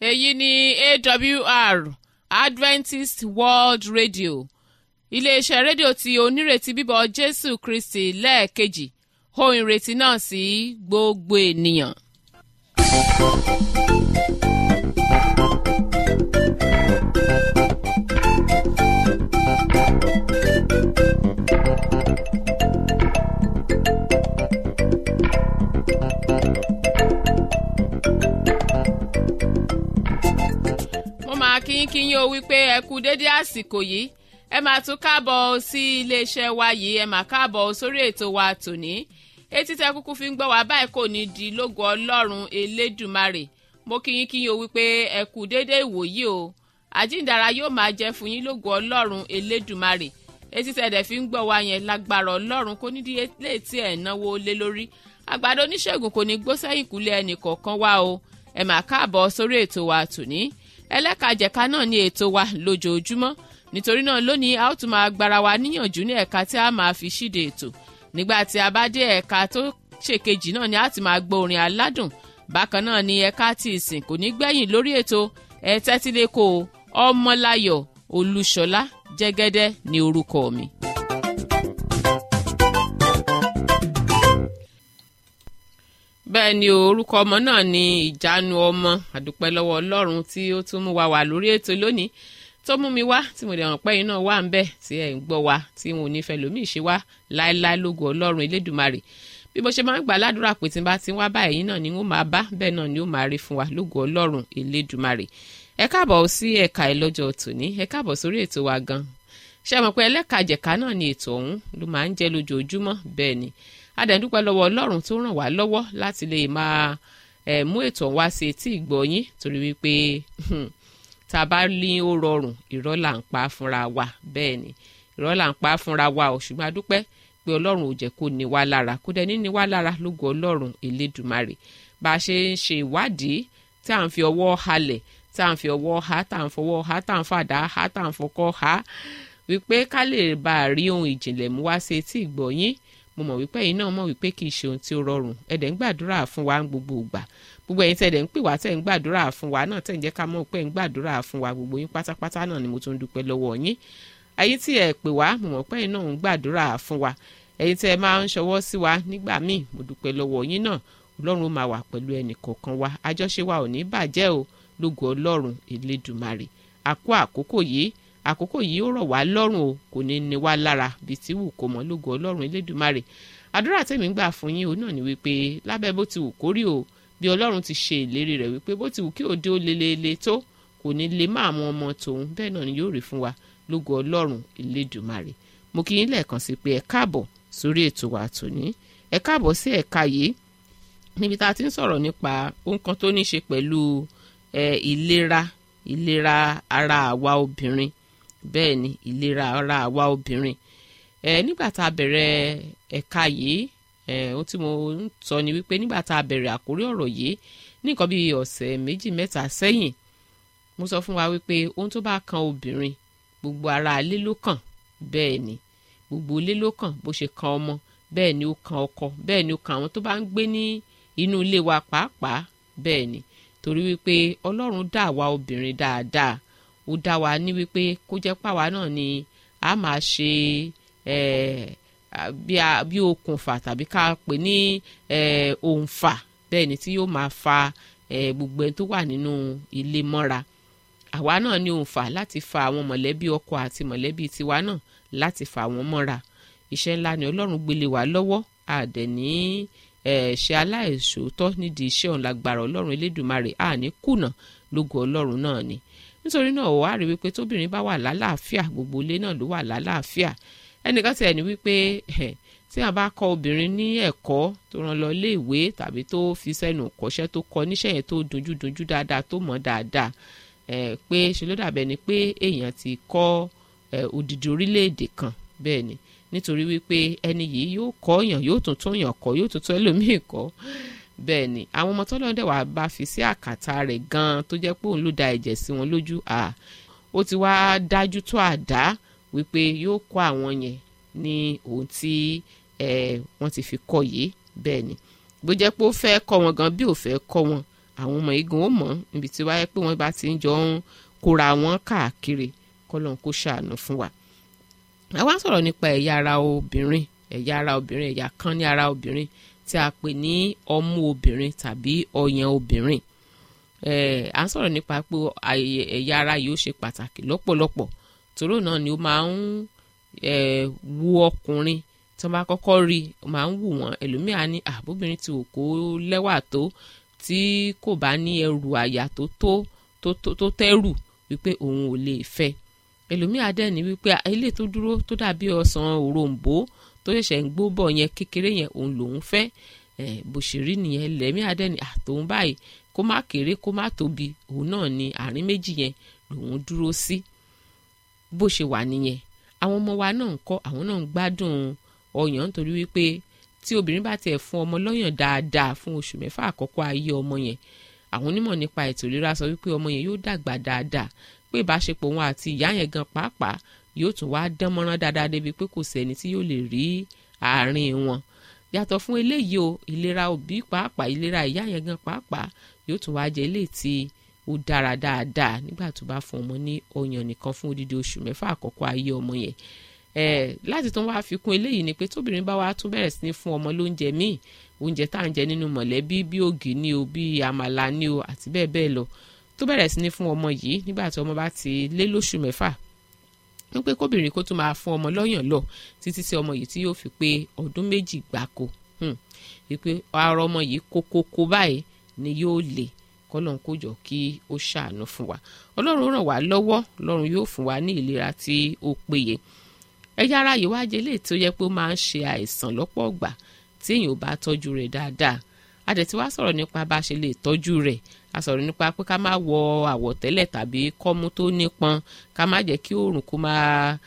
èyí ni awr adventist world radio iléeṣẹ́ rédíò tí onírètí bíbọ̀ jésù kristi lẹ́ẹ̀kejì ohun ìrètí náà sí gbogbo ènìyàn. mo máa kí yín kí yín o wípé ẹ kú dédé àsìkò yìí ẹ máa tún káàbọ̀ sí iléeṣẹ́ wa yìí ẹ máa káàbọ̀ sórí ètò wa tòní etí tẹ kúkú fi ń gbọ́ wá báyìí kò ní di lógo ọlọ́run elédùmarè mo kí yín kí yín o wípé ẹ kú dédé ìwòyí o àjíǹdàrà yóò máa jẹ́ fún yín lógo ọlọ́run elédùmarè etí tẹ dẹ̀ fi ń gbọ́ wá yẹn lágbára ọlọ́run kò ní di létí ẹ̀ náwó lé lórí àgbàdo oníṣègùn kò ní gbó sẹ́yìn kúlẹ̀ ẹnì kọ̀ọ̀kan wá o ẹ máa káàbọ̀ sórí ètò wa tòní ẹlẹ́kajẹ̀ka náà ní ètò wa lójoojúmọ́ nítorí náà lónìí a ó tún máa gbára wa níyànjú ní ẹ̀ka tí a máa fi ṣíde ètò nígbà tí a bá dé ẹ̀ka tó ṣèkejì náà ni a ti máa gbọ́ orin aládùn bákan náà ni ẹ̀ka tí ìsìn kò ní gbẹ̀yìn lórí ètò ẹ tẹ́tílẹ́kọ̀ ọmọláyọ̀ olúṣọlá jẹ́gẹ́dẹ́ ní orúkọ mi. bẹ́ẹ̀ ni orúkọ ọmọ náà ni ìjánu ọmọ àdúpẹ́ lọ́wọ́ ọlọ́run tí ó tún mú wa wà lórí ètò lónìí tó mú mi wá tí mo dẹ̀ hàn pé iná wà ń bẹ̀ tí ẹ̀ ń gbọ́ wa tí wọn ò ní fẹ́ lómi ìṣe wá láéláé lógo ọlọ́run elédùmarè bí mo ṣe máa ń gbà ládùúrà pé tí n bá ti wá báyìí náà ni wọ́n máa bá bẹ́ẹ̀ náà ni ó máa rí fún wa lógo ọlọ́run elédùmarè ẹ káàbọ̀ sí ẹ̀ka ẹ̀ lọ́jọ́ tòní ẹ káàbọ̀ sórí ètò wa gan ṣé mọ̀ pé ẹlẹ́kajẹ̀ka náà ni ètò ọ̀hún ló máa ń jẹ́ lójoojúmọ́ bẹ́ẹ̀ ni adẹ̀dúpẹ́ lọ́wọ́ ọlọ́run tó ràn wá lọ́wọ́ láti lè máa ẹ̀ mú ètò wá sí etí ìgbọ̀nyín torí wípé tá a bá ní ó rọrùn irọ́ là ń pa fúnra wa bẹ́ẹ̀ ni irọ́ là ń pa fúnra wa ò ṣùgbọ́n adúpẹ́ pé ọlọ́run ò jẹ́ kó ní wá lára kó dẹ̀ ní ní wá lára lógo ọlọ́run elédùmarè bá a ṣe ń ṣe ìwádìí tí à ń fi ọwọ́ halẹ̀ tí à ń fi ọwọ́ ha tá à ń fọwọ́ ha tá à ń fàdá ha tá à ń fọkọ́ ha wípé ká lè bá a rí ohun ìjìnlẹ̀ mú wá sí etí ìgbọ̀nyín mo mọ̀ wípé ẹ̀yin náà mọ̀ wípé kì í ṣe ohun tí ó rọrùn ẹ̀dẹ̀ ń gbàdúrà fún wa gbogbo ìgbà gbogbo ẹ̀yin tẹ̀dẹ̀ ń pè wá tẹ̀ ń gbàdúrà fún wa náà tẹ̀ ń jẹ́ ká mọ̀ pé ń gbàdúrà fún wa gbogbo yín pátápátá náà ni mo tún dúpẹ́ lọ́wọ́ yín ẹ̀yin tí ẹ̀ pè wá mo mọ̀ pé ẹ̀yin náà ń gbàdúrà fún wa ẹ̀yin tẹ̀ máa ń ṣọwọ́ sí wa nígbà míì mo dúpẹ́ lọ́wọ́ yín náà ọlọ́run máa wà pẹ̀lú ẹnì kọ̀ọ̀kan wa àjọṣe wa ò ní bàjẹ́ o lógo ọlọ́run elédùmarè àkó àkókò yìí àkókò yìí ó rọ̀ wá lọ́rùn o kò ní ní wá lára bíi tí wù kó mọ́ lógo ọlọ́run elédùmarè àdúrà tèmi ń gbà fún yín òun náà ni wípé lábẹ́ bó ti wù kó rí o bí ọlọ́run ti ṣe ìlérí rẹ̀ wípé bó ti wù kí òde ó lelele tó kò ní lè má àwọn ọmọ tòun bẹ́ẹ̀ náà ni yóò rí fún wa lógo ọlọ́run elédùmarè mo kí yín lẹ́ẹ̀kan sí pé ẹ káàbọ̀ sórí ètò wa tòní ẹ káàbọ̀ sí ẹ̀ka yìí níbi tá a ti ń sọ̀rọ̀ nípa ohun kan tó ní ṣe pẹ̀lú ìlera ìlera ara àwa obìnrin bẹ́ẹ̀ ni ìlera ara àwa obìnrin ẹ nígbà tá a bẹ̀rẹ̀ ẹ̀ka yìí ẹ ohun tí mo ń sọ ni wípé nígbà tá a bẹ̀rẹ̀ àkórí ọ̀rọ̀ yìí ní nǹkan bíi ọ̀sẹ̀ méjì mẹ́ta sẹ́yìn mo sọ fún wa wípé ohun tó bá kan obìnrin gbogbo ara ilé ló kàn bẹ́ẹ̀ ni gbogbo ilé ló kàn bó ṣe kan ọmọ bẹ́ẹ̀ ni ó kan ọkọ bẹ́ẹ̀ ni ó kan àwọn tó bá ń gbé ní inú ilé wa pàápàá bẹ́ẹ̀ ni torí wípé ọlọ́run dá àwa obìnrin dáadáa ó dá wa ní wípé kó jẹ́ pàwa náà ni a máa ṣe bí okùnfà tàbí ká pè ní òǹfà bẹ́ẹ̀ ni tí yóò máa fa gbogbo ẹni tó wà nínú ilé mọ́ra àwa náà ní òǹfà láti fa àwọn mọ̀lẹ́bí ọkọ àti mọ̀lẹ́bí tiwa náà láti fa àwọn mọ́ra iṣẹ́ ńlá ni ọlọ́run gbélé wa lọ́wọ́ àdẹ̀ ní ṣe aláìṣòótọ́ nídìí iṣẹ́ òun lágbára ọlọ́run elédùnmarè àní kùnà lógo ọlọ́run náà ni nítorí náà ó wá rí wípé tóbìnrin bá wà lálàáfíà gbogbo ilé náà ló wà lálàáfíà ẹnìkan tiẹ̀ ní wípé tí a bá kọ́ obìnrin ní ẹ̀kọ́ tó rán lọ ilé ìwé tàbí tó fi sẹ́nu kọ́ṣẹ́ tó kọ́ níṣẹ́ yẹn tó dunjú dunjú dáadáa tó mọ̀ dáadáa pé ṣe ló dàbẹ̀ ni pé èèyàn ti kọ́ odidi orílẹ̀-èdè kan bẹ́ẹ̀ ni nítorí wípé ẹni yìí yóò kọ́ yàn yóò tún tún yàn kọ́ yóò tún tún ẹlòmíì kọ́ bẹ́ẹ̀ ni àwọn ọmọ tọ́lọ́dẹ̀ wàá bá fi sí àkàtà rẹ̀ gan-an tó jẹ́ pé òun ló da ẹ̀jẹ̀ sí wọn lójú à ó ti wá dájú tó àdá wípé yóò kọ́ àwọn yẹn ní ohun tí wọ́n ti fi kọ́ yìí bẹ́ẹ̀ ni bó jẹ́ pé ó fẹ́ kọ́ wọn gan bí ò fẹ́ kọ́ wọn àwọn ọmọ igun ó mọ̀ níbi tí wáyé pé wọ́n bá ti ń jọ ń kóra wọn káàkiri kọ́lọ́n kó ṣàánú fún wa. àwa ń sọ̀rọ̀ nípa ẹ̀yà ara obìnrin ẹ̀yà ara obìnrin ẹ̀yà kan ní ara obìnrin tí a pè ní ọmú obìnrin tàbí ọyàn obìnrin à ń sọ̀rọ̀ nípa pé ẹ̀yà ara yìí ó ṣe pàtàkì lọ́pọ̀lọpọ̀ tòró náà ni ó máa ń wú ọkùnrin tí wọ́n bá kọ́kọ́ rí ó máa ń wù wọ́n ẹlòmíà ní àbóbìnrin tí ò kó lẹ́wà tó tí kò bá ní ẹrù àyà tó tó tó tẹ́rù wípé òun ò lè fẹ́ ẹlòmíà dẹ̀ ní wípé ilé tó dúró tó dàbí ọsàn òrombó tó ṣẹ̀ṣẹ̀ ń gbó bọ̀ yẹn kékeré yẹn òun lòun fẹ́ bó ṣe rí nìyẹn lẹ́míà dẹ̀ ní àtòun báyìí kó má kéré kó má tóbi òun náà ni àárín méjì yẹn lòun dúró sí bó ṣe wà nìyẹn àwọn ọmọ wa náà ń kọ́ àwọn náà ń gbádùn ọyàn nítorí wípé tí obìnrin bá tiẹ̀ fún ọmọ lọ́yàn dáadáa fún oṣù mẹ́fà àkọ́kọ́ ayé ọmọ yẹn àwọn onímọ̀ nípa ètò ìlera sọ wípé ọmọ yẹn yóò dàgbà dáadáa pé ìbáṣepọ̀ wọn àti ìyá yẹn gan pàápàá yóò tún wá dán mọ́rán dáadáa débi pé kò sẹ́ni tí yóò lè rí àárín wọn yàtọ̀ fún eléyìí o ìlera òbí pàápàá ìlera ìyá yẹn gan pàápàá yóò tún wá jẹ eléyìí tí ó dára dáadáa nígbà tó bá fún ọmọ ní ọyàn nìkan fún odidi oṣù mẹ́fà àkọ́kọ́ ayé ọmọ yẹn Eh, láti tún wáá fi kún eléyìí ni pé tóbìnrin bá wá tún bẹ̀rẹ̀ sí ní fún ọmọ lóúnjẹ míì oúnjẹ tá à ń jẹ nínú mọ̀lẹ́bí bí ògì ni o bí àmàlà ni o àti bẹ́ẹ̀ bẹ́ẹ̀ lọ tó bẹ̀rẹ̀ sí ní fún ọmọ yìí nígbà tí ọmọ bá ti lé lóṣù mẹ́fà ń pé kóbìnrin kó tún máa fún ọmọ lọ́yàn lọ títí tí ọmọ yìí tí yóò fi pé ọdún méjì gbáko wípé ara ọmọ yìí kókókó báyìí ni yóò lè kọ́lọ́n kó jọ kí ó ṣàánú fún wa ọlọ́run ràn wá lọ́wọ́ ọlọ́run yóò fún wa ní ìlera tí ó péye ẹ̀yà ara yìí wá jẹ́ léè tó yẹ pé ó máa ń ṣe àìsàn lọ́pọ̀ ọ̀gbà tí èèyàn ò bá tọ́jú rẹ̀ dáadáa a dẹ̀ ti wá sọ̀rọ̀ nípa bá a ṣe lè tọ́jú rẹ̀ a sọ̀rọ̀ nípa pé ká má wọ àwọ̀tẹ́lẹ̀ tàbí kọ́mú tó nípọn ká má jẹ́ kí oòrùn kó máa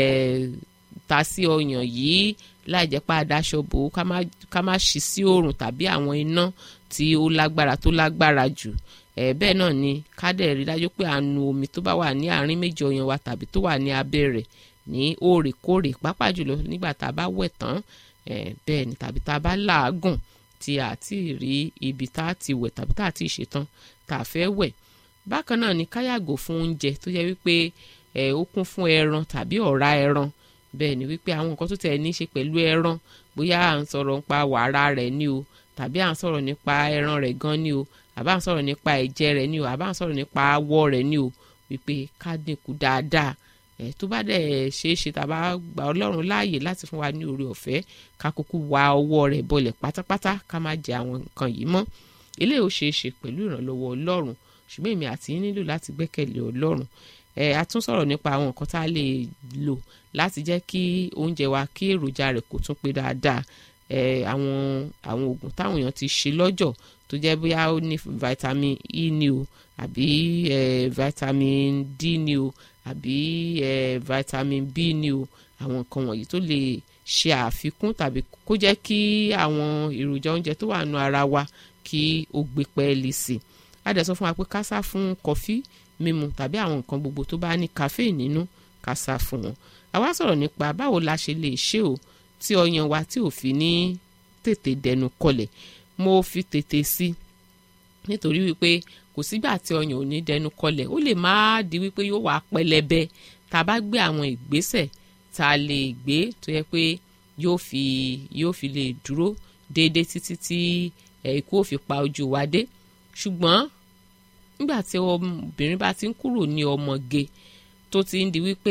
ta sí ọyàn yìí láì jẹ́ pé àdáṣọ bò ó ká má ṣí sí oòrùn tàbí àwọn iná tí ó lágbára tó lágbára jù bẹ́ẹ̀ náà ni ká dẹ̀ rí dájú pé à ń nu omi tó bá wà ní àárín méjì ọyàn wa tàbí tó wà ní abẹ́ rẹ̀ ní òrèkóòrè pàápàá jùlọ nígbà tá a bá wẹ̀ tán bẹ́ẹ̀ ni tàbí tá a bá làágùn tí a ti rí ibi tá a ti wẹ̀ tàbí tá a ti ṣetán tá a fẹ́ wẹ̀ bákan náà ni ká yàgò fún oúnjẹ tó yẹ wípé ó kún fún ẹran tàbí ọ̀rá ẹran bẹ́ẹ̀ ni wípé àwọn nǹkan tó tẹ̀ ní í ṣe pẹ̀lú ẹran bóyá à ń sọ̀rọ̀ nípa wàrà rẹ̀ ni o tàbí à ń sọ̀rọ̀ nípa ẹran rẹ̀ gan ni o àbá ń sọ̀rọ̀ nípa ẹ̀jẹ̀ rẹ̀ ni o àbá ń sọ̀rọ̀ nípa awọ rẹ̀ ni o wípé ká dínkù dáadáa ẹ̀ tó bá dẹ̀ ṣeé ṣe tàbá gba ọlọ́run láàyè láti fún wa ní oore ọ̀fẹ́ ká kúkú wa ọwọ́ rẹ̀ bọlẹ̀ pátápátá ká má jẹ àwọn nǹkan yìí mọ́ eléyìí ó ṣeé ṣe pẹ̀lú ìrànlọ́wọ́ ọlọ́run ṣùgbọ́n èmi àti yín nílò láti gbẹ́kẹ̀lé ọlọ́run ẹ̀ a tún sọ̀rọ̀ nípa àwọn nǹkan tá a lè lò láti jẹ́ kí oúnjẹ wa kí èròjà rẹ̀ kó tún pé dáadáa ẹ̀ àwọn àwọn oògùn táwọn èèyàn ti ṣe lọ́jọ̀ tó jẹ́ bóyá ó ní vitamin E ni o àbí ẹ̀ vitamin D ni o àbí ẹ̀ vitamin B ni o àwọn nǹkan wọ̀nyí tó lè ṣe àfikún tàbí kó jẹ́ kí àwọn èròjà oúnjẹ tó wà nù ara wa kí ó gbé pẹ́ẹ́lí sí i a dẹ̀ sọ fún wa pé ká sá fún kọfí mímu tàbí àwọn nǹkan gbogbo tó bá ní caffeine nínú ká sá fún wọn àwa sọ̀rọ̀ nípa báwo la ṣe lè ṣe o tí ọyàn wa tí ò fi ní tètè dẹnu kọlẹ̀ mo fi tètè sí nítorí wípé kò sígbà tí ọyàn ò ní dẹnu kọlẹ̀ ó lè má di wípé yóò wá pẹlẹbẹ tá a bá gbé àwọn ìgbésẹ̀ tá a lè gbé tó yẹ pé yóò fi yóò fi lè dúró déédéé títí tí ikú ò fi pa ojú wa dé ṣùgbọ́n nígbà tí obìnrin bá ti ń kúrò ní ọmọge tó ti ń di wípé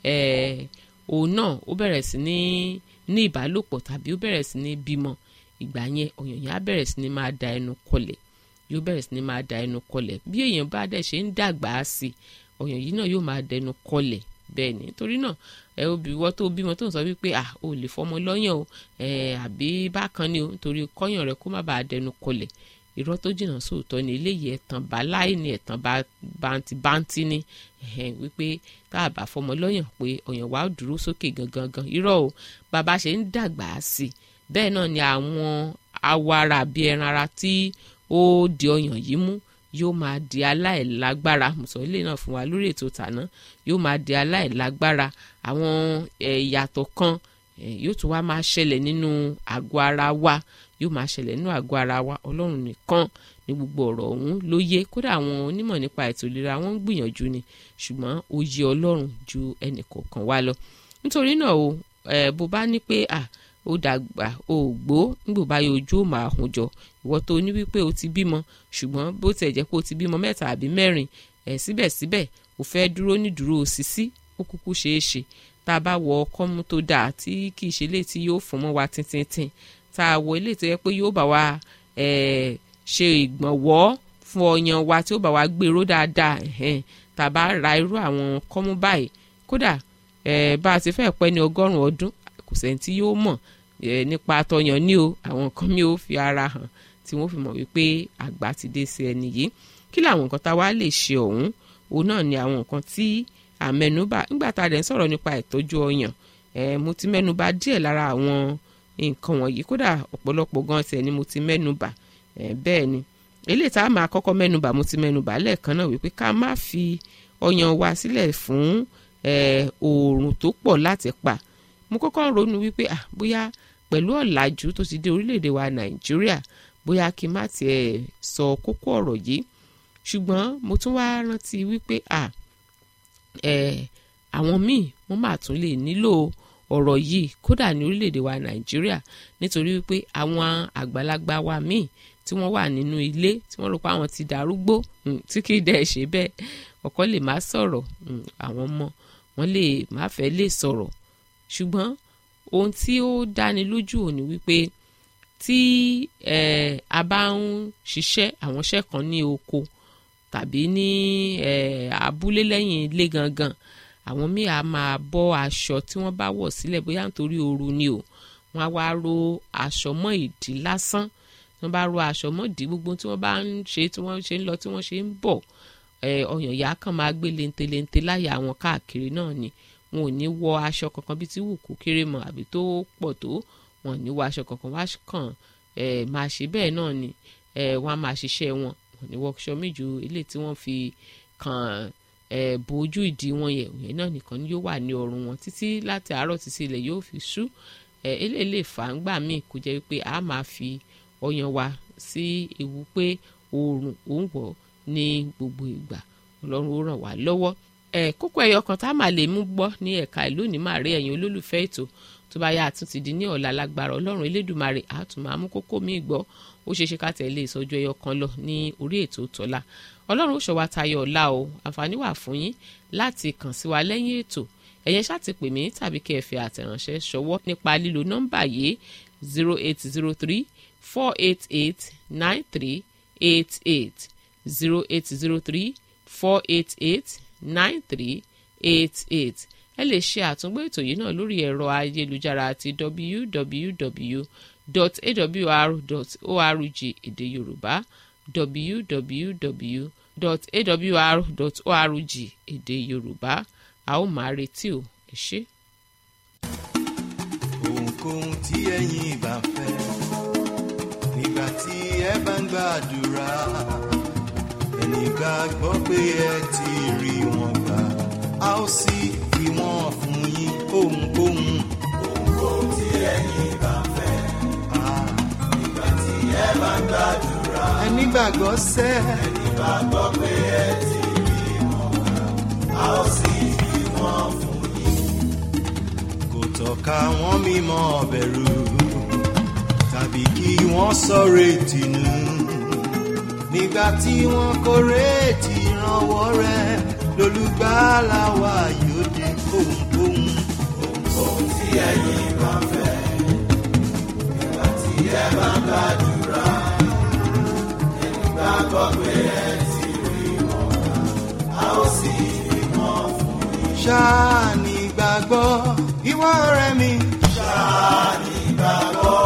òun náà ó bẹ̀rẹ̀ sí ní ní ìbálòpọ̀ tàbí ó bẹ̀rẹ̀ sí ní bímọ ìgbà yẹn ọyàn yẹn á bẹ̀rẹ̀ sí ní máa da ẹnu kọlẹ̀ yóò bẹ̀rẹ̀ sí ní máa da ẹnu kọlẹ̀ bí èèyàn bá dẹ̀ ṣe ń dàgbà á sí ọyàn yìí náà yóò máa dẹnu kọlẹ̀ bẹ́ẹ̀ ni torí náà ẹ obìnrin tó bímọ tó ń sọ wípé à ò lè fọmọ lọ́yàn o ẹ àbí bákan ni o nítorí kọ́yàn rẹ kó má bàa dẹnu kọlẹ̀ irọ́ tó jìnnà sóòótọ́ ni eléyìí ẹ̀tàn bá láì ní ẹ̀tàn bántí bántí ní wípé tá a bá fọmọ lọ́yàn pé ọyàn wa dúró sókè gangan gan irọ́ o bàbá ṣe ń dàgbà sí bẹ́ẹ̀ náà ni àwọn awọ ara àbí ẹran ara tí ó di ọyàn yìí mú yóò máa di aláìlágbára mùsọ̀ ilé náà fún wa lórí ètò tàná yóò máa di aláìlágbára àwọn ìyàtọ̀ kan yóò tún wá máa ṣẹlẹ̀ nínú àgọ́ ara wa yóò máa ṣẹlẹ̀ nínú àgọ́ ara wa ọlọ́run nìkan ní gbogbo ọ̀rọ̀ ọ̀hún ló yé kódà àwọn onímọ̀ nípa ètò ìlera wọ́n ń gbìyànjú ni ṣùgbọ́n ó yé ọlọ́run ju ẹnì kọ̀ọ̀kan wa lọ nítorí náà o bó bá ní pé à ó dàgbà ó gbó nígbò báyìí ojú ò máa hùn jọ ìwọ tó ní wípé o ti bímọ ṣùgbọ́n bó tiẹ̀ jẹ́ pé o ti bímọ mẹ́ta àbí mẹ́rin ẹ̀ síbẹ̀síbẹ̀ o fẹ́ dúró nídúró sísí ó kúkú ṣeé ṣe tá a bá wọ ọkọ́mú tó dáa tí kì í ṣe lè tí yóò fún mọ́ wa tíntín tá a wọ ilé tó yẹ pé yóò bá wa ṣe ìgbọ̀nwọ́ fún ọyàn wa tí ó bá wa gbèrò dáadáa tá a bá ra irú àwọn kọ́mú báyìí kódà bá a ti fẹ́ pẹ́ ní ọgọ́rùn-ún ọdún kò sẹ́ni tí yóò mọ̀ nípa àtọyàn ní o àwọn nǹkan mi ò fi ara hàn tí wọ́n fi mọ̀ wípé àgbà ti dé sí ẹni yìí kí làwọn nǹkan tá a wá lè ṣe ọ̀hún òun náà ni àwọn nǹkan tí àmẹnubà nígbà tá a dẹ̀ ń sọ̀rọ̀ nípa ìtọ́jú ọyàn mo ti mẹ́nubà díẹ̀ lára àwọn nǹkan wọ̀nyí kódà ọ̀pọ̀lọpọ̀ gan tiẹ̀ ni mo ti mẹ́nubà bẹ́ẹ̀ ni eléyìí tá a máa kọ́kọ́ mẹ́nubà mo ti mẹ́nubà lẹ́ẹ̀kan náà wípé ká má fi ọyàn wa sílẹ̀ fún oòrùn tó pọ̀ láti pa mo kọ́kọ́ ń ronú wípé ah bóyá pẹ̀lú ọ̀làjú tó ti dé orílẹ̀-èdè wa nàìjíríà bóyá kí n má tiẹ̀ sọ kókó ọ̀rọ̀ yìí ṣùgbọ́n mo tún wá rántí wípé ah àwọn míì wọ́n máa tún lè nílò ọ̀rọ̀ yìí kódà ní orílẹ̀-èdè wa nàìjíríà nítorí wípé àwọn àgbàlagbà wa míì tí wọ́n wà nínú ilé tí wọ́n rò pé àwọn ti dàrúgbó tí kì í dẹ̀ ṣe bẹ́ẹ̀ ọkọ lè má sọ̀rọ̀ àwọn ọmọ wọn lè má fẹ́ lè sọ̀rọ̀ ṣùgbọ́n ohun tí ó dáni lójú òní wípé tí a bá ń ṣiṣẹ́ àwọn iṣẹ́ kan ní oko tàbí ní abúlé lẹ́yìn ilé gangan àwọn míì á máa bọ́ aṣọ tí wọ́n bá wọ̀ sílẹ̀ bóyá nítorí ooru ni o wọ́n á wá ro aṣọ mọ́ ìdí lásán tí wọ́n bá ro aṣọ mọ́ ìdí gbogbo tí wọ́n bá ń ṣe tí wọ́n ṣe ń lọ tí wọ́n ṣe ń bọ̀ ọyàn ìyá kan máa gbé lentelente láyà àwọn káàkiri náà ni wọn ò ní wọ aṣọ kankan bí tí wù kó kéré mọ́ àbí tó pọ̀ tó wọn ò ní wọ aṣọ kankan wá kàn máa ṣe bẹ́ẹ̀ náà ni wọ́n á máa ṣiṣẹ́ wọn wọn ní wọkṣọ méjì ilé tí wọ́n fi kàn bójú ìdí wọn yẹ òye náà nìkan ni yóò wà ní ọrùn wọn títí láti àárọ̀ títí ilẹ̀ yóò fi ṣú eléyìí lè fà ń gbà míì kó jẹ́ wípé a máa fi ọyàn wa sí ewu pé oòrùn ò ń wọ̀ ní gbogbo ìgbà ọlọ́run ó ràn wá lọ́wọ́ kókó ẹyọ kan tá a máa lè mú gbọ́ ní ẹ̀ka ìlú ní máa rí ẹ̀yin olólùfẹ́ ètò tó bá yá àtúntì di ní ọ̀la lágbára ọlọ́run elédùnmarè àtún máa mú kókó míì gbọ́ ó ṣeé ṣe ká tẹ̀lé ìsọjú ẹyọ kan lọ ní orí ètò tọ́lá ọlọ́run ó ṣọ́ wa tayọ ọ̀la o àǹfààní wà fún yín láti kàn sí wa lẹ́yìn ètò ẹ̀yẹn ṣáà ti pè mí tàbí kẹ́ ẹ fi àtẹ̀ránṣẹ́ ṣọwọ́ nípa lílo nọ́mbà yìí zero eight zero three four eight eight nine three eight eight zero eight zero three four eight eight nine three eight eight ẹ lè ṣe àtúngbò ètò yìí náà lórí ẹ̀rọ ayélujára àti www.awr.org èdè yorùbá www.awr.org èdè yorùbá a ó máa retí o ẹ ṣé. ohunkóhun tí ẹ̀yin bá fẹ́ nígbà tí ẹ bá ń gbàdúrà ẹni gbàgbọ́ pé ẹ ti rí wọn gbà a ó sì fi wọn fún yín ohunkóhun. ohunkóhun tí ẹ̀yin bá fẹ́ nígbà tí ẹ bá ń gbàdúrà ẹni gbàgbọ́ sẹ́ ẹni gbàgbọ́ pé ẹ ti rí wọn gbà a ó sì fi wọn fún yín. kò tọ́ka wọn mímọ́ bẹ̀rù tàbí kí wọ́n sọ̀rọ̀ ètìnú nígbà tí wọ́n kórè tí ìrànwọ́ rẹ̀ lólùgbàlà wa yóò dé ohunkóhun. ohunkóhun tí ẹ̀yin bá fẹ́ nígbà tí ẹ bá ń gbàdúrà ẹni gbàgbọ́ pé ẹ ti rí wọn gbà a ó sì fi wọn fún yín. ṣáà ní gbàgbọ́ ìwọ ọ̀rẹ́ mi. ṣáà ní gbàgbọ́.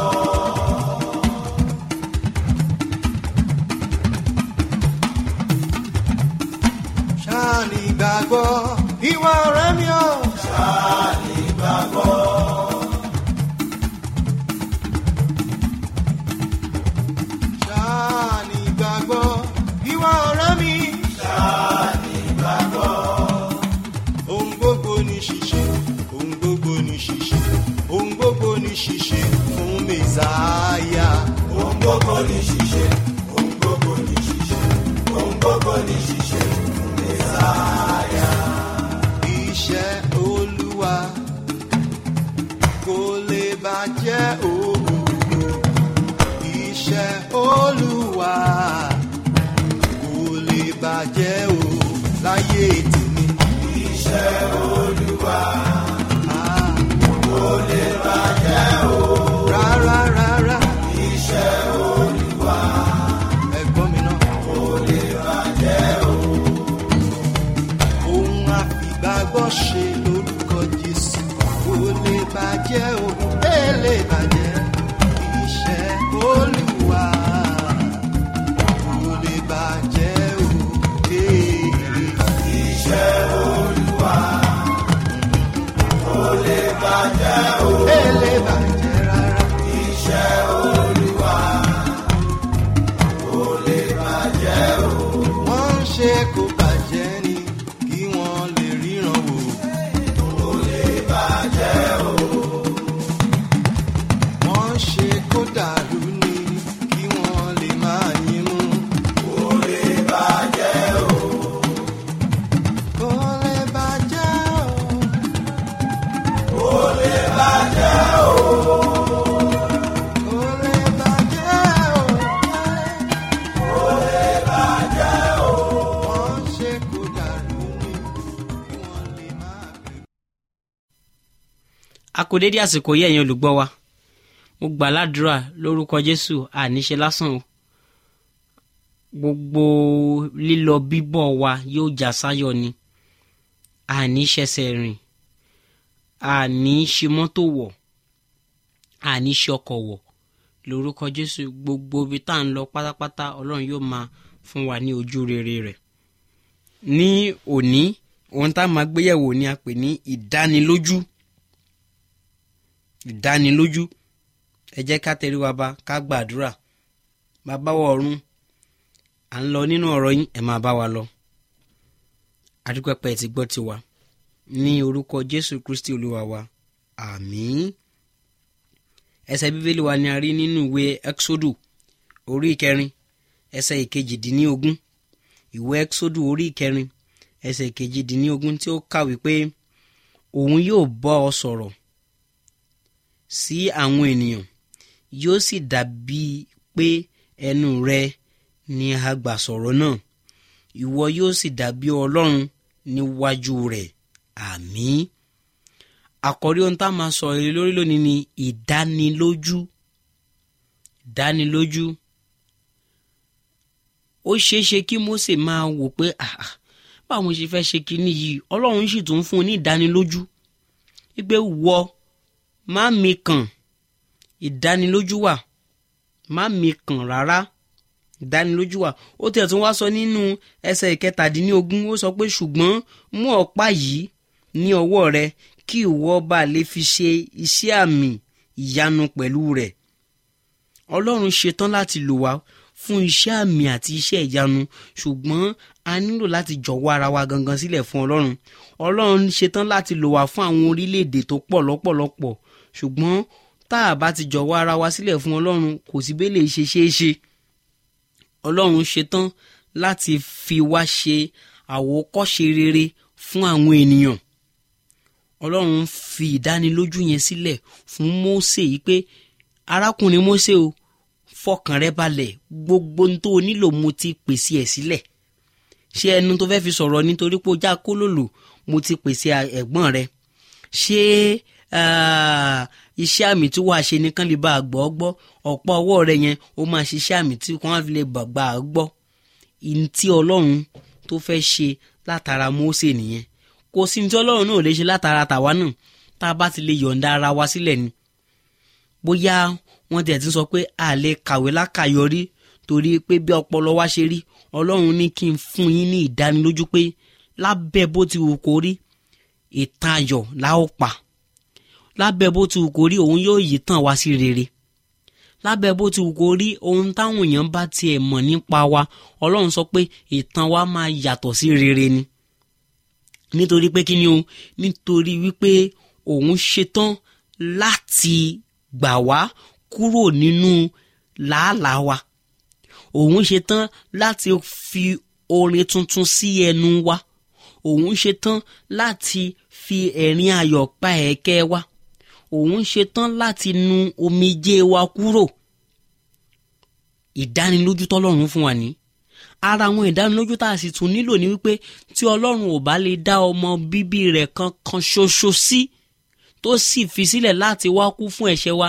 ṣáàní gbàgbọ́ ìwà ọ̀rẹ́ mi ò. ṣáàní gbàgbọ́. ṣáàní gbàgbọ́ ìwà ọ̀rẹ́ mi. ṣáàní gbàgbọ́. ohun gbogbo ní ṣíṣe ohun gbogbo ní ṣíṣe bàjẹ́ o láyé tèmi. iṣẹ́ olúwa kò lè bàjẹ́ o. rárá rárá. iṣẹ́ olúwa ẹ̀gbọ́n mi náà. kò lè bàjẹ́ o. ohun àfìgbàgbọ́ ṣe lórúkọ jésù kò lè bàjẹ́ o. ẹ lè bàjẹ́. iṣẹ́ olúwa kò lè bàjẹ́ o. iṣẹ́ olúwa kò lè bàjẹ́ o. ẹ lè bàjẹ́ rárá. iṣẹ́ olúwa kò lè bàjẹ́ o. wọ́n ń ṣe kó bàjẹ́ ni kí wọ́n lè ríran wò. kò lè bàjẹ́ o. wọ́n ń ṣe kó dàrú ni kí wọ́n lè máa yín mú. kò lè bàjẹ́ o. kò lè bàjẹ́ o. kò lè bàjẹ́ o. kò lè bàjẹ́ o. kò lè bàjẹ́ o. wọ́n ń ṣe kó dàrú ni kí wọ́n lè máa bẹ̀rù. a kò dédé àsìkò yí ẹ̀yin olùgbọ́ wa mo gbà ládùúrà lórúkọ jésù àníṣe lásán o gbogbo lílọ bíbọ̀ wa yóò já sáyọ̀ ni àní ṣẹ̀ṣẹ̀ rìn àní ṣe mọ́tò wọ̀ àní ṣe ọkọ̀ wọ̀ lórúkọ jésù gbogbo ibi tá à ń lọ pátápátá ọlọ́run yóò máa fún wa ní ojú rere rẹ̀ ní òní ohun tá a máa gbéyẹ̀wò ni a pè ní ìdánilójú ìdánilójú ẹ jẹ́ ká tẹrí wa ba ká gbàdúrà bàbá wa ọ̀run à ń lọ nínú ọ̀rọ̀ yín ẹ̀ máa bá wa lọ adúpẹ́pẹ́ ti gbọ́ tiwa ní orúkọ jésù kristi olúwa wa àmín ẹsẹ̀ bíbélì wa ni a rí nínú ìwé exodu orí ìkẹrin ẹsẹ̀ ìkejìdínlógún ìwé exodu orí ìkẹrin ẹsẹ̀ ìkejìdínlógún tí ó kàwé pé òun yóò bọ́ ọ sọ̀rọ̀ sí àwọn ènìyàn yóò sì dàbí pé ẹnu rẹ ni a gbà sọ̀rọ̀ náà ìwọ yóò sì dàbí ọlọ́run níwájú rẹ̀ àmín àkọ́rí ohun tá a máa sọ èrè lórí lónìí ni ìdánilójú ìdánilójú ó ṣeé ṣe kí Mósè máa wò pé "Ah, ah, báwo mo ṣe fẹ́ ṣe kinní yìí ọlọ́run sì tún fún un ní ìdánilójú wípé wọ má mi kàn ìdánilójú wà má mi kàn rárá ìdánilójú wà ó tiẹ̀ tún wá sọ nínú ẹsẹ̀ ìkẹtàdínlógún ó sọ pé ṣùgbọ́n mú ọ̀pá yìí ní ọwọ́ rẹ kí ìwọ bá lè fi ṣe iṣẹ́ àmì ìyanu pẹ̀lú rẹ̀ ọlọ́run ṣetán láti lò wá fún iṣẹ́ àmì àti iṣẹ́ ìyanu ṣùgbọ́n a nílò láti jọ̀wọ́ ara wa gangan sílẹ̀ fún ọlọ́run ọlọ́run ṣetán láti lò wá fún àwọn orílẹ̀-èdè tó pọ̀ lọ́pọ̀lọpọ̀ ṣùgbọ́n tá a bá ti jọ̀wọ́ ara wa sílẹ̀ fún ọlọ́run kò sí bẹ́ẹ̀ lè ṣe ṣeé ṣe ọlọ́run ṣetán láti fi wá ṣe àwòkọ́ṣe rere fún àwọn ènìyàn ọlọ́run fi ìdánilójú yẹn sílẹ̀ fún Mósè yìí pé arákùnrin Mósè o fọkàn rẹ balẹ̀ gbogbo ohun tó o nílò mo ti pèsè ẹ̀ sílẹ̀ ṣé ẹnu tó fẹ́ fi sọ̀rọ̀ nítorí pé o já kólòlò mo ti pèsè ẹ̀gbọ́n rẹ ṣé ah, iṣẹ́ àmì tí wàá ṣe nìkan lè bá a gbọ́ gbọ́ ọ̀pọ̀ ọwọ́ rẹ yẹn ó máa ṣiṣẹ́ àmì tí wọ́n á fi lè gbà á gbọ́ ìní tí ọlọ́run tó fẹ́ ṣe látara Mósè nìyẹn kò sí ní tí ọlọ́run náà lè ṣe látara tàwa náà tá a bá ti lè yọ̀ǹda ara wa sílẹ̀ ni bóyá wọ́n tiẹ̀ ti sọ pé a lè kàwé lákàyọrí torí pé bí ọpọlọ wa ṣe rí ọlọ́run ní kí n fún yín ní ìdánilójú pé lábẹ́ bó ti wù kó rí ìtàn ayọ̀ la ó pa lábẹ́ bó ti wù kó rí òun yóò yí tàn wá sí rere lábẹ́ bó ti wù kó rí ohun táwọn èèyàn bá tiẹ̀ mọ̀ nípa wa ọlọ́run sọ pé ìtàn wa máa yàtọ̀ sí rere ni nítorí pé kí ni o nítorí wípé òun ṣetán láti gbà wá kúrò nínú làálàá wa òun ṣetán láti fi orin tuntun sí ẹnu wa òun ṣetán láti fi ẹ̀rín ayọ̀ pa ẹ̀kẹ́ wa òun ṣetán láti nu omijé wa kúrò ìdánilójú tọ́lọ́run fún wa ní ara àwọn ìdánilójú tá a sì tún nílò ni wípé tí ọlọ́run ò bá lè dá ọmọ bíbí rẹ̀ kan kan ṣoṣo sí tó sì fi sílẹ̀ láti wá kú fún ẹ̀ṣẹ̀ wa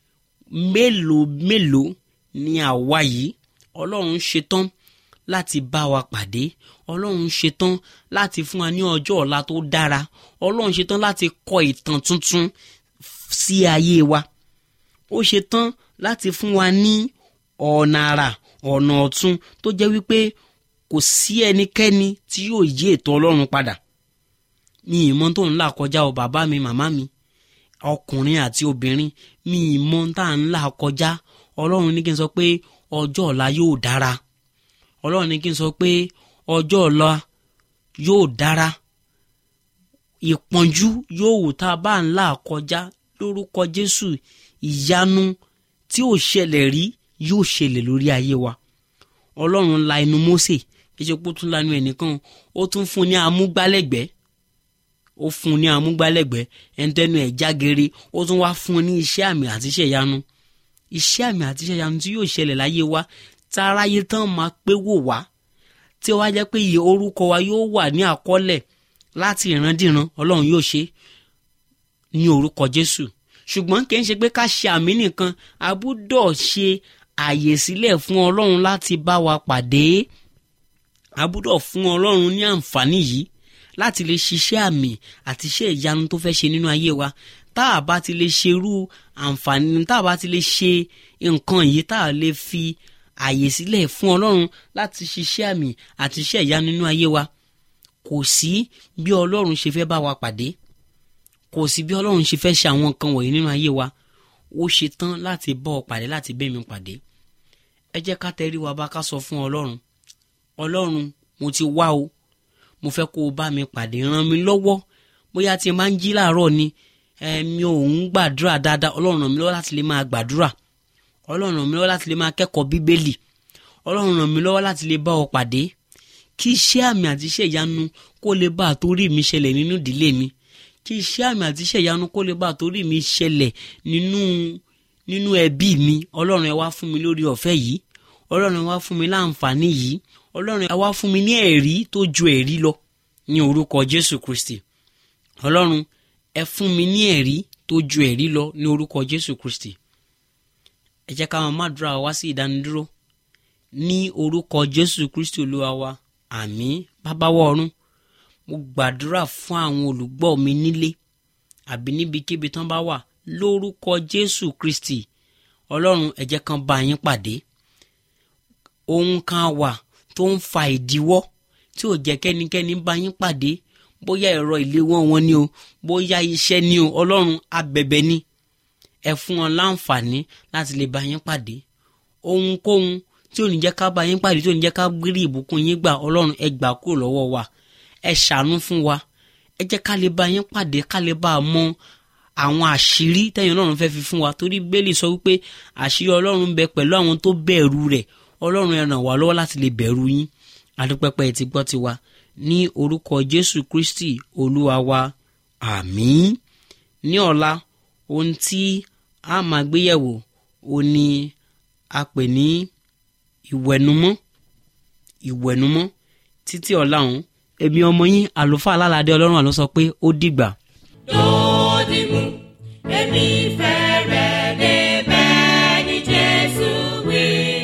mélòó mélòó ni àwa yìí ọlọ́run ṣetán láti bá wa pàdé ọlọ́run ṣetán láti fún wa ní ọjọ́ ọ̀la tó dára ọlọ́run ṣetán láti kọ ìtàn tuntun sí ayé wa ó ṣetán láti fún wa ní ọ̀nà àrà ọ̀nà ọ̀tun tó jẹ́ wípé kò sí ẹnikẹ́ni tí yóò yí ètò ọlọ́run padà mi ìmọ̀ tó ń là kọjá o bàbá mi màmá mi ọkùnrin àti obìnrin mi ìmọ̀ tá à ń là kọjá ọlọ́run ní kí n sọ pé ọjọ́ ọ̀la yóò dára ọlọ́run ní kí n sọ pé ọjọ́ ọ̀la yóò dára ìpọ́njú yóò wò tá a bá ń là kọjá lórúkọ jésù ìyanu tí ò ṣẹlẹ̀ rí yóò ṣẹlẹ̀ lórí ayé wa ọlọ́run la inú mósè kí ṣe pé ó tún lanu ẹnìkan ó tún fún ní amúgbálẹ́gbẹ̀ẹ́ ó fún ní amúgbálẹ́gbẹ̀ẹ́ ẹnitẹ́nu ẹ̀ jágere ó tún wá fún ní iṣẹ́ àmì àti iṣẹ́ ìyanu iṣẹ́ àmì àti iṣẹ́ ìyanu tí yóò ṣẹlẹ̀ láyé wa táráyé tán máa pé wò wá tí ó wá jẹ́ pé iye orúkọ wa yóò wà ní àkọọ́lẹ̀ láti ìrandíran ọlọ́run yóò ṣe ní orúkọ jésù ṣùgbọ́n kì í ṣe pé ká ṣe àmì nìkan a gbọ́dọ̀ ṣe àyè sílẹ̀ fún ọlọ́run láti bá wa pàdé a gbọ́dọ̀ fún ọlọ́run ní àǹfààní yìí láti lè ṣiṣẹ́ àmì àti iṣẹ́ ìyanu tó fẹ́ ṣe nínú ayé wa tá a bá ti lè ṣerú àǹfààní tá a bá ti lè ṣe nǹkan yìí tá a lè fi àyè sílẹ̀ fún ọlọ́run láti ṣiṣẹ́ àmì àti iṣẹ́ ìyanu nínú ayé wa kò sí bí ọlọ́run ṣe fẹ́ bá wa pàdé kò sí bí ọlọ́run ṣe fẹ́ ṣe àwọn nǹkan wọ̀nyí nínú ayé wa ó ṣe tán láti bọ́ ọ pàdé láti bẹ́ mi pàdé ẹ jẹ́ ká tẹrí wa bá ká sọ fún ọlọ́run ọlọ́run mo ti wá o mo fẹ́ kó o bá mi pàdé ràn mí lọ́wọ́ bóyá tí n máa ń jí láàárọ̀ ni ẹ̀mí ò ń gbàdúrà dáadáa ọlọ́run ràn mí lọ́wọ́ láti lè máa gbàdúrà ọlọ́run ràn mí lọ́wọ́ láti lè máa kẹ́kọ̀ọ́ bíbélì ọlọ́run ràn mí lọ́wọ́ láti lè bá ọ pàdé kí iṣẹ́ àmì àti iṣẹ́ ìyanu kó lè bá àtórí mi ṣẹlẹ̀ nínú ìdílé mi kí iṣẹ́ àmì àti iṣẹ́ ìyanu kó lè bá àtórí mi ṣẹlẹ̀ nínú nínú ẹbí mi ọlọ́run ẹ wá fún mi lórí ọ̀fẹ́ yìí ọlọ́run ẹ wá fún mi láǹfààní yìí ọlọ́run ẹ wá fún mi ní ẹ̀rí tó ju ẹ̀rí lọ ní orúkọ jésù kristi ọlọ́run ẹ fún mi ní ẹ̀rí tó ju ẹ̀rí lọ ní orúkọ jésù kristi ẹ jẹ́ ká máa má dúrà wá sí ìdánidúró ní orúkọ jésù kristi olúwa wa àmín bábáwọ̀ ọ̀run mo gbàdúrà fún àwọn olùgbọ́ mi nílé àbí níbikíbi tán bá wà lórúkọ jésù kristi ọlọ́run ẹ jẹ́ kan bá yín pàdé ohun kan wà tó ń fa ìdíwọ́ tí ò jẹ́ kẹ́nikẹ́ni bá yín pàdé bóyá ẹ̀rọ ìléwọ́ wọn ni o bóyá iṣẹ́ ni o ọlọ́run abẹ̀bẹ̀ ni ẹ fún wọn láǹfààní láti lè bá yín pàdé ohunkóhun tí ò ní jẹ́ ká bá yín pàdé tí ò ní jẹ́ ká gbérí ìbùkún yín gbà ọlọ́run ẹ gbà kúrò lọ́wọ́ wa ẹ ṣàánú fún wa ẹ jẹ́ ká lè bá yín pàdé ká lè bá a mọ àwọn àṣírí tẹ́yìn ọlọ́run fẹ́ fi fún wa torí bẹ́ẹ̀lì sọ wípé àṣírí ọlọ́run ń bẹ pẹ̀lú àwọn tó bẹ̀rù rẹ̀ ọlọ́run ẹ ràn wá lọ́wọ́ láti lè bẹ̀rù yín adúpẹ́pẹ́ ti gbọ́ tiwa ní orúkọ jésù kristi olúwa wa àmín ní ọ̀la ohun tí a máa gbéyẹ̀wò ó ní a pè ní ìwẹ̀numọ́ ìwẹ̀numọ́ títí ọ̀la ọ̀hún èmi ọmọ yín àlùfáà alálàdé ọlọ́run àlọ́ sọ pé ó dìgbà. Dòdìmú, èmi fẹ́ rẹ̀ débẹ̀ ní Jésù wí.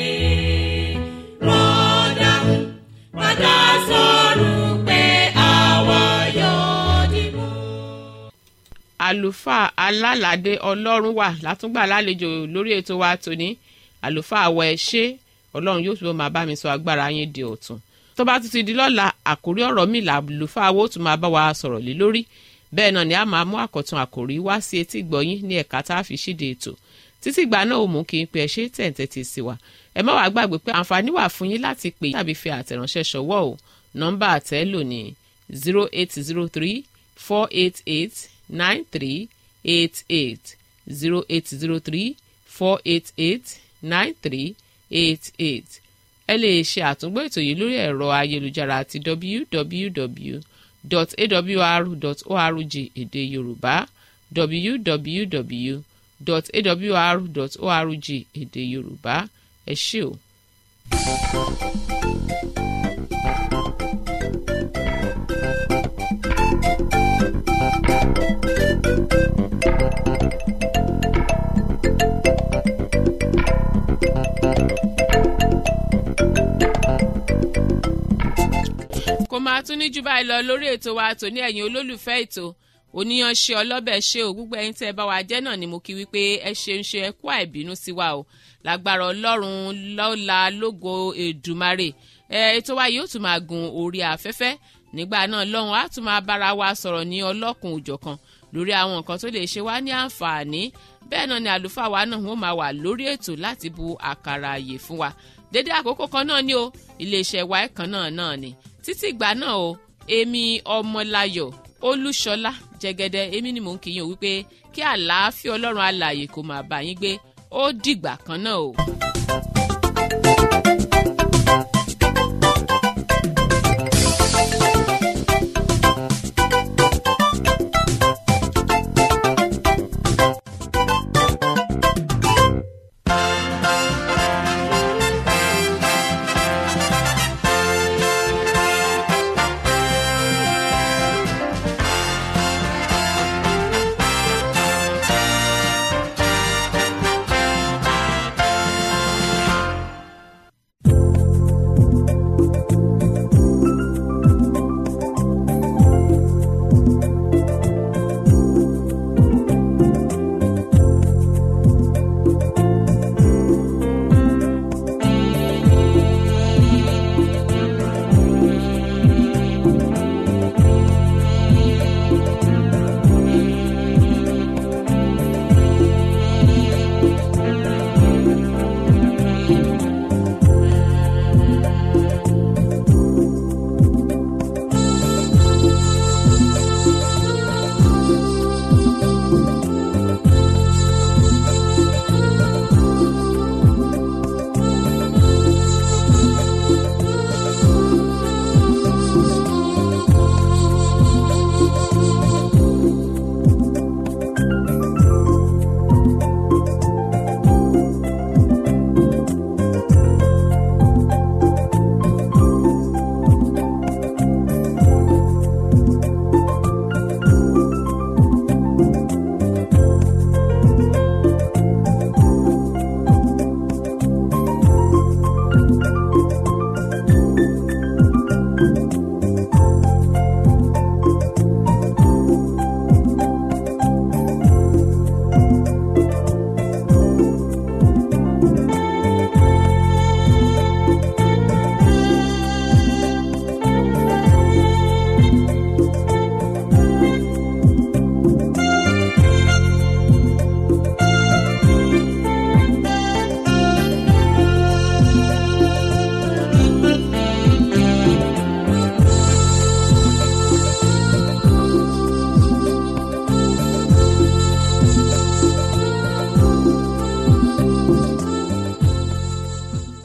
Rọ́dàmú, padà sọ̀rọ̀ pé àwa yóò dìmú. àlùfáà alálàdé ọlọ́run wà látúngbà lálejò lórí ètò wa tòní àlùfáà àwọ̀ ẹ̀ ṣe ọlọ́run yóò túbọ̀ máa bá mi sọ agbára yín di ọ̀tun tó bá tún ti di lọ́la àkórí ọ̀rọ̀ mi làlùfáà wo tún máa bá wa sọ̀rọ̀ lé lórí bẹ́ẹ̀ náà ni a máa mú àkọ́tún àkòrí wá sí etí ìgbọ̀yín ní ẹ̀ka tá a fi ṣíde ètò títí ìgbà náà ò mú kí n pe ẹ ṣe tẹ̀ǹtẹ̀ ti sí wa ẹ má wàá gbàgbé pé àǹfààní wà fún yín láti pè tàbí fi àtẹ̀ránṣẹ́ ṣọwọ́ o nọ́mbà àtẹ́lò ní zero eight zero three four eight eight nine three eight eight zero eight zero three four eight eight nine three eight eight ẹ lè ṣe àtúngbò ètò yìí lórí ẹ̀rọ ayélujára àti www.awr.org èdè yorùbá www.awr.org èdè yorùbá ẹ ṣé o. kò máa tún ní jù báyìí lọ lórí ètò wa tòní ẹ̀yin olólùfẹ́ ètò oníyanṣe ọlọ́bẹ̀ ṣe ò gbogbo ẹ̀yin tẹ́ ẹ bá wa jẹ́ náà ni mo kí wípé ẹ ṣeun ṣe ẹ kú àìbínú sí wa o lágbára ọlọ́run lọ́la lógo èdùmarè ẹ ètò wa yóò tún máa gun orí afẹ́fẹ́ nígbà náà lọ́hùn á tún máa bára wa sọ̀rọ̀ ní ọlọ́kùn òjọ̀kan lórí àwọn nǹkan tó lè ṣe wá ní àǹfààní bẹ́ẹ̀ náà ni àlùfáà wa náà wọ́n máa wà lórí ètò láti bu àkàrà àyè fún wa dédé àkókò kan náà ni o iléeṣẹ́ wa ẹ̀kan náà náà ni títí ìgbà náà o èmi ọmọláyọ̀ olúṣọlá jẹgẹdẹ èmi ni mò ń kíyàn wípé kí àlàáfíà ọlọ́run alààyè kó máa bá yín gbé ó dìgbà kan náà o.